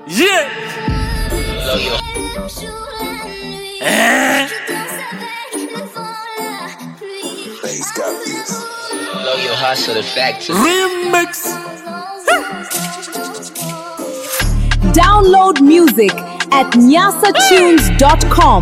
Yeah. Eh. Bass got this. Blow your hustle the factory. Remix. Download music at nyasatunes.com.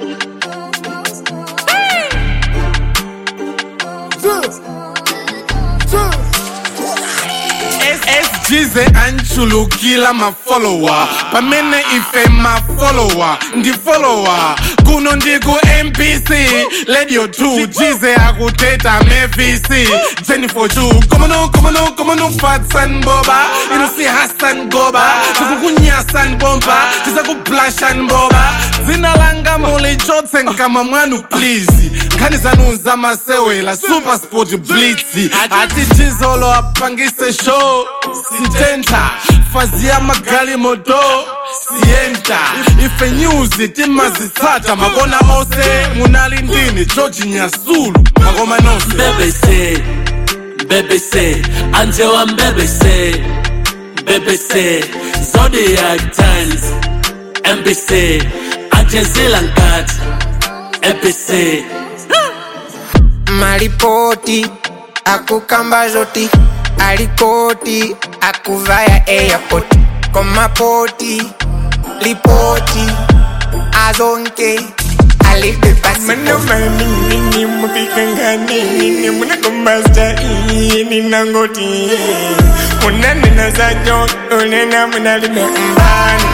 SGZ anchulukila mafollower pamene ife mafollower ndi follower kuno ndiku mpc radio 2 jize akuteta mevc jennifer chu komano komano komano fatsan boba ino si hassan goba tikukunyasan bomba tisakublashan boba dzina langa mulichotse nkama mwanu please nkhani zanu zamasewela super sport blitz ati chizolo apangise show sitenta fazi ya magali moto sienta ife news timazitsata makona ose munali ndini george nyasulu makoma nonse BBC, BBC, Anjewa BBC, BBC, Zodiac Times, MBC, Ajazila Nkat, MBC. maripoti akukamba zoti alikoti akuvaya airport komapoti lipoti azonke alipepasininangoti unanena zajo unena munalime mbani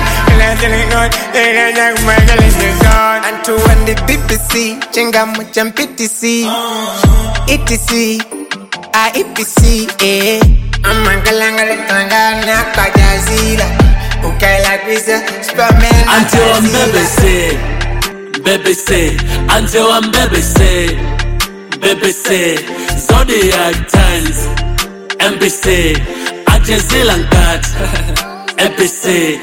Antu and the BBC, chingamu cha PTC, ETC, IEPC, eh. Amangalangala tangana kajazila, ukaila kwisa, spamen Anjewa BBC, BBC, Anjewa BBC, BBC, Zodiac Times, MBC, Ajazila Nkat, MBC.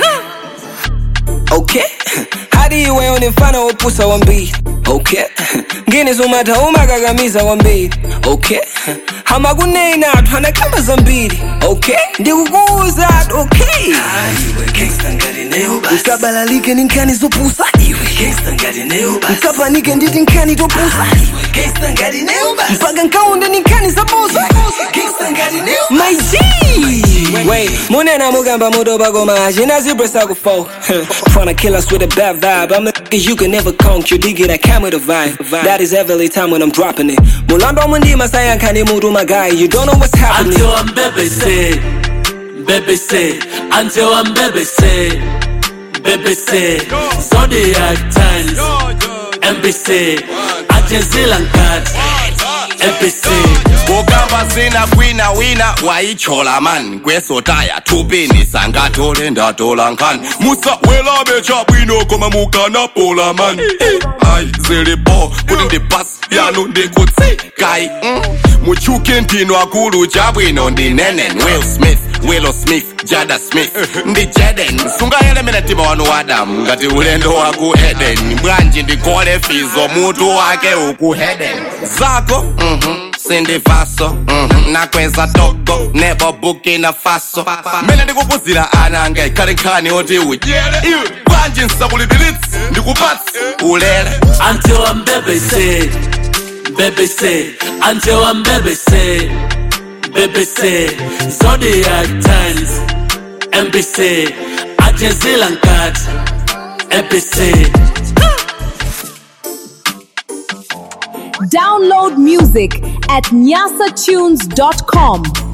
Okay. hadi iwe unifana upusa wa mbili okay ngine zumata umakakamiza wa mbili okay hamakunena thwana kama zambiri okay ndikukuuza okay ukabalalike ni nkhani zopusa ukapanike nditi nkhani topusa mpaka nkaunde ni nkhani zabusa my G Wait, munena mugamba mudoba goma Jina zebra sago fo Tryna kill us with a bad vibe I'm the nigga you can never conk You dig it, I come with a vibe That is every time when I'm dropping it Mulando mundi masaya nkani mudu my guy You don't know what's happening Anjewa BBC, BBC, Anjewa BBC, BBC, Zodiac Times, MBC, Ajazila Nkat, MBC. kukamba zina kwina wina wayichola man kwesotaya tupini sangatole ndatola nkhani musawelabe chabwino koma mukanapola man ayi zilipo kuti ndi basi yanu ndikutsikai mm. muchuke ntino akulu chabwino ndi nenen will smith willow smith jada smith ndi jaden sungayelemera mtima wanu wadamu ngati ulendo waku eden bwanji ndikole fizo mutu wake uku heden zako mhm sindivaso mhm, nakweza togo nebo bukina faso mene ndikupuzira ana anga ikhale nkhani oti udyere iwe bwanji nsakulipilitsi ndikupatsi ulere Anjewa BBC, BBC, Anjewa BBC, BBC, Zodiac Times, MBC, Ajazila Nkat, MBC. Download music at nyasatunes.com.